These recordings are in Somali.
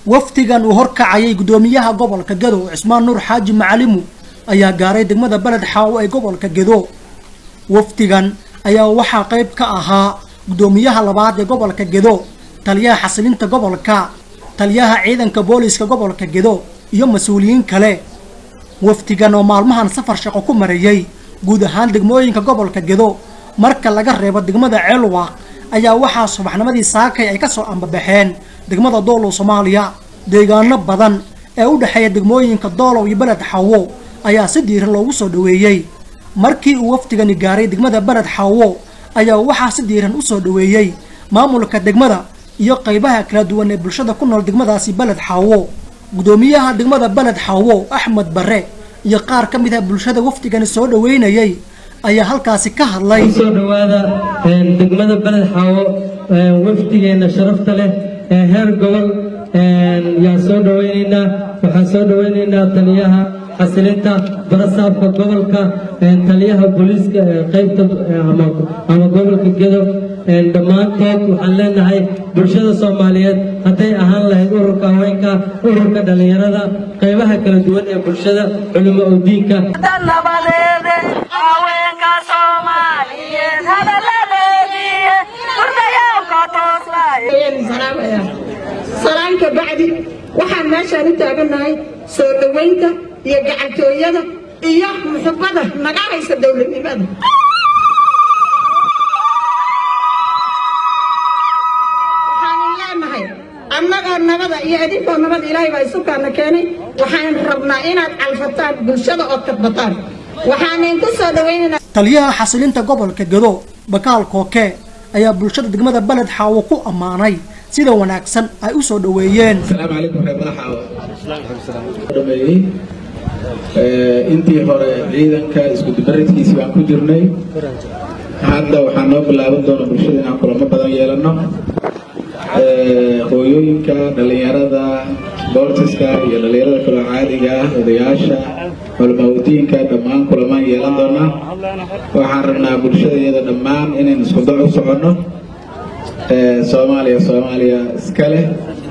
wafdigan uu horkacayay guddoomiyaha gobolka gedo cismaan nuur xaaji macalimu ayaa gaaray degmada beled xaawo ee gobolka gedo wafdigan ayaa waxaa qayb ka ahaa guddoomiyaha labaad ee gobolka gedo taliyaha xasilinta gobolka taliyaha ciidanka booliiska gobolka gedo iyo mas-uuliyiin kale wafdigan oo maalmahan safar shaqo ku marayay guud ahaan degmooyinka gobolka gedo marka laga reebo degmada ceelwaaq ayaa waxaa subaxnimadii saakay ay ka soo ambabaxeen degmada doolow soomaaliya deegaano badan ee u dhexeeya degmooyinka doolow iyo beled xaawo ayaa si diiran loogu soo dhoweeyey markii uu wafdigani gaaray degmada beled xaawo ayaa waxaa si diiran u soo dhoweeyey maamulka degmada iyo qaybaha kala duwan ee bulshada ku nool degmadaasi beled xaawo guddoomiyaha degmada beled xaawo axmed barre iyo qaar ka mid ah bulshada wafdigani soo dhoweynayay ayaa halkaasi ka hadlay soo dhowaada degmada beled xaawo wafdigeena sharafta leh ee heer gobol yaan soo dhoweynaynaa waxaan soo dhoweynaynaa taliyaha xasilinta barasaabka gobolka taliyaha booliiska qaybta ama gobolka gedo dhammaantood waxaan leenahay bulshada soomaaliyeed hadday ahaan lahayd ururka haweenka ururka dhallinyarada qaybaha kala duwan ee bulshada culimo oo diinka salaanka bacdi waxaan meeshaan u taagannahay soo dhowaynta iyo gacantooyada iyo muxubada naga haysa dowladnimada waxaanan leenahay annagoo nabada iyo idinkoo nabada ilaahay baa isukaana keenay waxaan rabnaa inaad calfataan bulshada ood kadbataan waxaanan ku soo dhowaynaynaa taliyaha xasilinta gobolka gedo bakaal kooke ayaa bulshada degmada beled xaawo ku ammaanay sida wanaagsan ay u soo dhoweeyeen asalaamu calaykum reer madaxaawo dhameeyey intii hore ciidanka iskudubaridkiisii baan ku jirnay hadda waxaa noo bilaaban doona bulshada inaan kulamo badan yeelano hooyooyinka dhallinyarada boortiska iyo dhallinyarada kaloo caadiga ah odayaasha culamaaudiinka dhammaan kulamaan yeelan doonaa waxaan rabnaa bulshada iyada dhammaan inaynu isku dac u soconno soomaaliya soomaaliya iska leh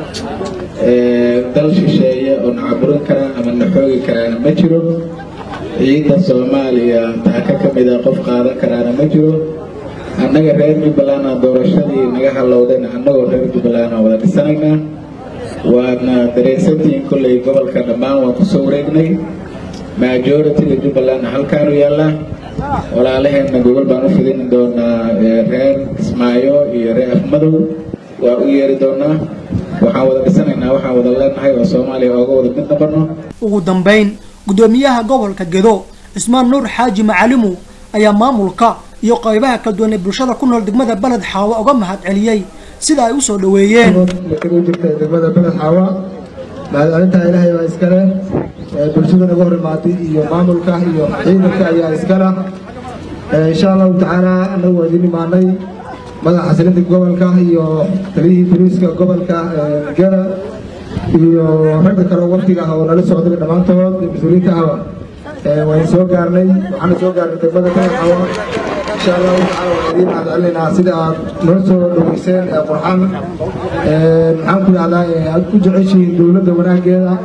dal shisheeye oo na caburin karaan ama na xoogi karaana ma jiro ciidda soomaaliya taaka ka mida qof qaadan karaana ma jiro annaga reer jubbaland doorashadii naga halowdayna annagoo reer jubbaland aan wada dhisanaynaa waadna dareensantihiin kolley gobolka dhammaan waan kusoo wareegnay majoritiga jubbalandna halkaanu yaallaa walaalaheenna gobol baan u fidin doonaa reer kismaayo iyo reer afmadow waa u yeeri doonaa waxaan wada dhisanaynaa waxaan wada leenahay oo soomaaliya ooga wada mid noqono ugu dambayn guddoomiyaha gobolka gedo cismaan nuur xaaji macalimu ayaa maamulka iyo qaybaha kala duwan ee bulshada ku nool degmada beled xaawo uga mahad celiyey sida ay u soo dhoweeyeen u jirta degmada beled xaawa mahadcelintaa ilaahay baa iskale bulshada naga hor imaatay iyo maamulka iyo ciidanka ayaa iskala insha allahu tacaala anagu waa idin imaanay madaxa xasilinta gobolka iyo taliyihii boliiska gobolka gada iyo ragga kale waftiga ah oo nala socday dhammaantood mas-uuliyiinta ahba waan soo gaarnay waxaana soo gaarnay degmada kalaxawa insha allahu tacaala waan idiin mahadcelinaynaa sida aad noo soo dhoweyseen ee qurxan maxaan ku yahdaa aad u jeceshihiin dowladda wanaageeda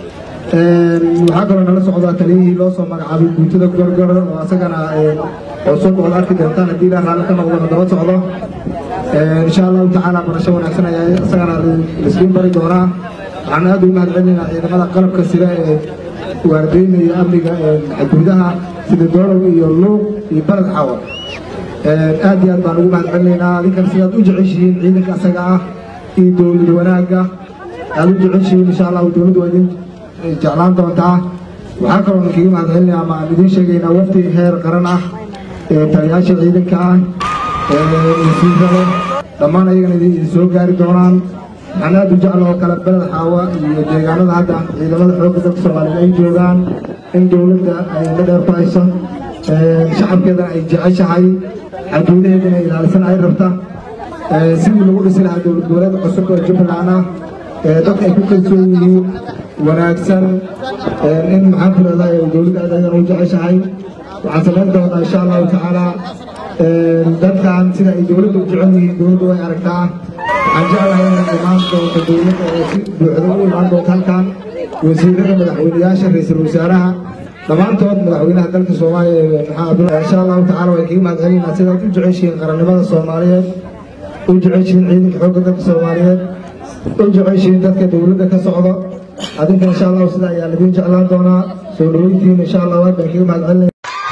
waxaa kaloo nala socdaa taliyihii loo soo magacaabay guutada gorgor oo asagana cusub ood arki doontaan haddii ilaa raalli ka noqdo daba socdo insha allahu tacaala barasho wanaagsan ayaa isagana laisliin bari doonaa waxaan aad ugu mahadcelinaynaa ciidamada qalabka sida ee waardeynaya amniga xuduudaha sida doolow iyo luuq iyo baled xawa aad iyo aad baan ugu mahadcelinaynaa adinkan sidaad u jeceshihiin ciidanka asaga ah iyo dowlad wanaagga aad u jeceshihiin insha allahu dowladdu waa idin jeclaan doontaa waxaa kaloo kaga mahadcelinaya ama aan idiin sheegaynaa wafdi heer qaran ah taliyaasha ciidanka ah wasiirada dhammaan ayagana idin soo gaari doonaan waxaan aad u jecla oo kale beled xaawa iyo deegaanada hadda ciidamada xoogga dalka soomaaliyeed ay joogaan in dowladda ay la dheer ku hayso shacabkeedana ay jeceshahay xuduudaheedana ilaalisan ay rabta sidii lagu dhisi lahaa dowlad goboleed cusub oo jubbaland ah dadka ay ku kalsoon yihiin wanaagsan in maxaan ku leedahay dowladda aad aydan u jeceshahay waxaan samayn doonaa insha allahu tacaala dadkan sida ay dowladdu u jecel yihiin dowladdu way aragtaa waxaan jeclahay inay imaan doonto dowladda oo si buuxda u imaan doonto halkan wasiirada madaxweyneyaasha ra-iisul wasaaraha dhammaantood madaxweynaha dalka soomaaliya maxaa abdulla insha allahu tacaala way kaga mahadcelinaynaa sidaad u jeceshihiin qarannimada soomaaliyeed u jeceshihiin ciidanka xoogga dalka soomaaliyeed u jeceshihiin dadka dowladda ka socdo adinka insha allahu sida ayaa laidin jeclaan doonaa soo dhaweyntiin insha allah aad baan kaga mahadcelinaya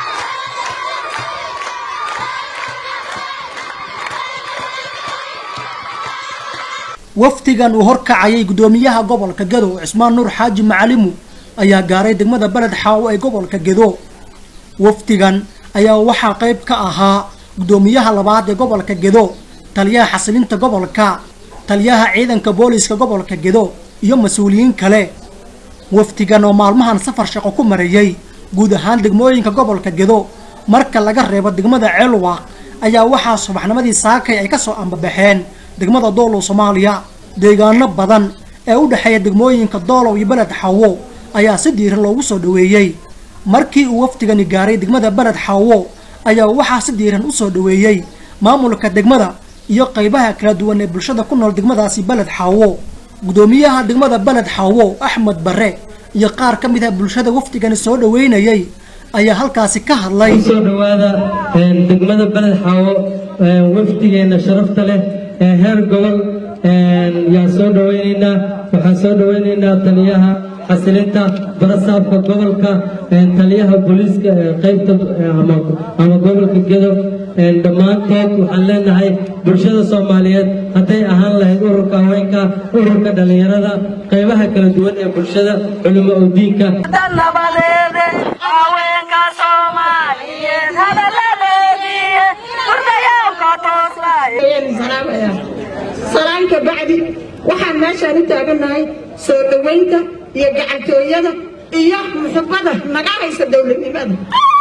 wafdigan uu horkacayay guddoomiyaha gobolka gedo cismaan nuur xaaji macalimu ayaa gaaray degmada beled xaawo ee gobolka gedo wafdigan ayaa waxaa qayb ka ahaa guddoomiyaha labaad ee gobolka gedo taliyaha xasilinta gobolka taliyaha ciidanka booliiska gobolka gedo iyo mas-uuliyiin kale wafdigan oo maalmahan safar shaqo ku marayay guud ahaan degmooyinka gobolka gedo marka laga reebo degmada ceelwaaq ayaa waxaa subaxnimadii saakay ay kasoo ambabaxeen degmada doolow soomaaliya deegaano badan ee u dhexeeya degmooyinka doolow iyo beled xawo ayaa si diiran loogu soo dhoweeyey markii uu wafdigani gaaray degmada beled xawo ayaa waxaa si diiran u soo dhoweeyey maamulka degmada iyo qaybaha kala duwan ee bulshada ku nool degmadaasi beled xawo guddoomiyaha degmada beled xawo axmed barre iyo qaar ka mid ah bulshada wafdigani soo dhoweynayay ayaa halkaasi ka hadlay kusoo dhowaada degmada beled xaawo wafdigeena sharafta leh ee heer gobol yaan soo dhoweynaynaa waxaan soo dhoweynaynaa taliyaha xasilinta barasaabka gobolka taliyaha booliiska qaybta ama gobolka gedo dhammaantood waxaan leenahay bulshada soomaaliyeed hadday ahaan lahayd ururka haweenka ururka dhallinyarada qaybaha kala duwan ee bulshada culimo oo diinka nabadeede haweenka soomaaliyeed hadaladeedii hurdayaalka tooslaaye salaanka bacdi waxaan meeshaan u taaganahay soo dhoweynta iyo gacantooyada iyo muxubada naga haysa dowladnimada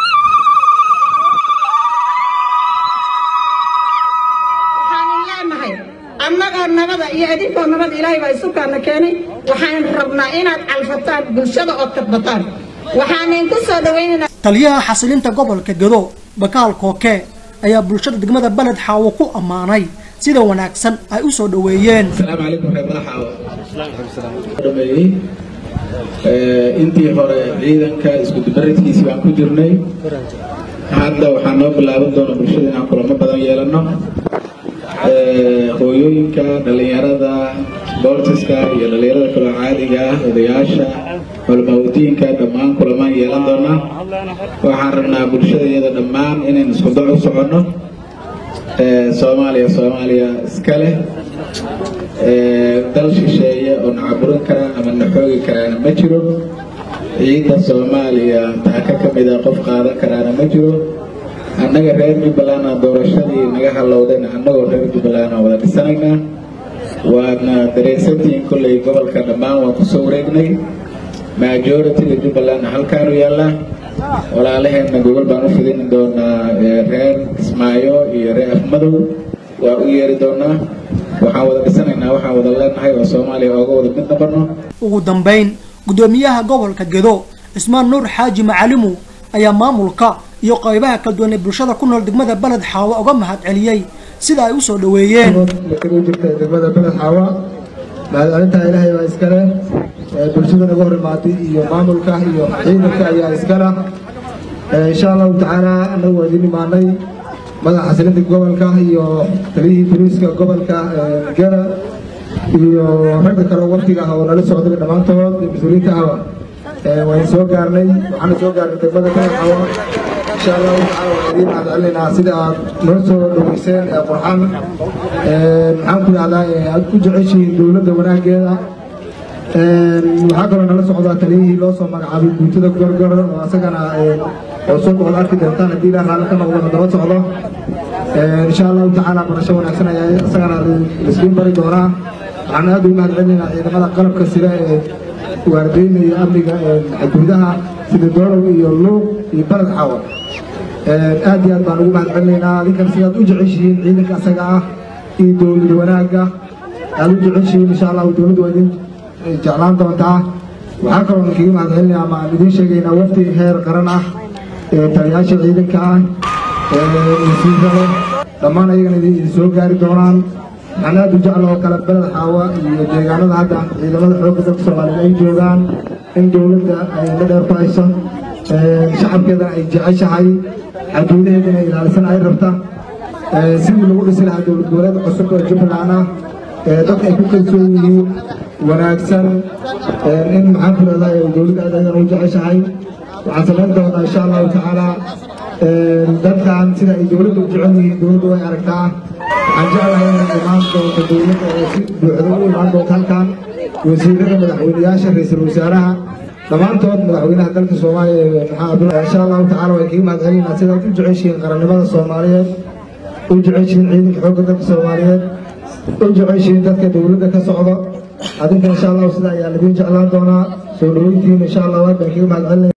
waxaanin leenahay annagoo nabada iyo idinkoo nabada ilaahay baa isukaana keenay waxaan rabnaa inaad calfataan bulshada ood kadbataan waxaanin ku soo dhoweynaynaa taliyaha xasilinta gobolka gedo bakaal kooke ayaa bulshada degmada beled xaawo ku ammaanay sida wanaagsan ay u soo dhoweeyeen asalaamu calaykum reer madaxaawo dhameeyey intii hore ciidanka isku dubaridkiisii baan ku jirnay hadda waxaa noo bilaaban doona bulshada inaan kulamo badan yeelano hooyooyinka dhallinyarada boortiska iyo dhallinyarada kaloo caadiga ah odayaasha culamaaudiinka dhammaan kulamaan yeelan doonaa waxaan rabnaa bulshada iyada dhammaan inaynu isku dac u soconno soomaaliya soomaaliya iska leh dal shisheeye oo na caburin karaa ama na xoogi karaana ma jiro ciidda soomaaliya taaka ka mida qof qaadan karaana ma jiro annaga reer jubbalandna doorashadii naga halowdayna annagoo reer jubbaland aan wada dhisanaynaa waadna dareensantihiin kolley gobolka dhammaan waan kusoo wareegnay majoritiga jubbalandna halkaanu yaallaa walaalaheenna gobol baan u fidin doonaa reer kismaayo iyo reer afmadow waa u yeeri doonaa waxaan wada dhisanaynaa waxaan wada leenahay oo soomaaliya ooga wada mid nabarno ugu dambayn guddoomiyaha gobolka gedo cismaan nuur xaaji macalimu ayaa maamulka iyo qaybaha kala duwan ee bulshada ku nool degmada beled xaawo uga mahad celiyey sida ay u soo dhoweeyeen u jirta degmada beled xaawa mahadcelintaa ilaahay baa iskale bulshada naga hor imaatay iyo maamulka iyo ciidanka ayaa iskala insha allahu tacaala annagu waa idin imaanay madaxa xasilinta gobolka iyo taliyihii boliiska gobolka geda iyo ragga kale waftiga ah oo nala socday dhammaantood mas-uuliyiinta ahba waan soo gaarnay waxaana soo gaarnay degmada beled xaawa insha allahu tacaala waan idiin mahadcelinaynaa sida aad noo soo dhoweyseen ee qurxan maxaan ku dhahdaa aad ku jeceshihiin dowladda wanaageeda waxaa kaloo nala socdaa taliyihii loo soo magacaabay guutada gorgor oo asagana cusub ood arki doontaan haddii ilaah raalli ka noqdona daba socdo insha allahu tacaala barasho wanaagsan ayaa isagana laiskuin bari doonaa waxaan aad ugu mahadcelinaynaa ciidamada qalabka sida ee waardeynaya amniga gudaha sida doolow iyo luuq iyo baled xawa aad iyo aad baan ugu mahadcelinaynaa adinkan sidaad u jeceshihiin ciidanka asaga ah iyo dowlad wanaagga aad u jeceshihiin insha allahu dowladdu waa idin jeclaan doontaa waxaa kaloo kaga mahadcelinaya ama aan idiin sheegaynaa wafdi heer qaran ah taliyaasha ciidanka ah wasiirada dhammaan ayagana idin soo gaari doonaan waxaan aad u jecla oo kale beled xaawa iyo deegaanada hadda ciidamada xoogga dalka soomaaliyeed ay joogaan in dowladda ay la dheer ku hayso shacabkeedana ay jeceshahay xaduudaheedana ilaalisan ay rabta sidii lagu dhisi lahaa dowlad goboleed cusub oo jubbaland ah dadka ay ku kalsoon yihiin wanaagsan in maxaan ku leedahay dowladda aad aydan u jeceshahay waxaan samayn doonaa insha allahu tacaala dadkan sida ay dowladda u jecel yihiin dowladda way aragtaa waxaan jeclahay inay imaan doonto dowladda oo si buuxda u imaan doonto halkan wasiirada madaxweyneyaasha ra-iisul wasaaraha dhammaantood madaxweynaha dalka soomaaliya maxaa abdul insha allahu tacaala way kaga mahad celinaa sidaad u jeceshihiin qarannimada soomaaliyeed u jeceshihiin ciidanka xoogga dalka soomaaliyeed u jeceshihiin dadka dowladda ka socda adinka insha allahu sida ayaa ladiin jeclaan doonaa soo dhaweyntiina insha allah waad baan kaga mahad celinaya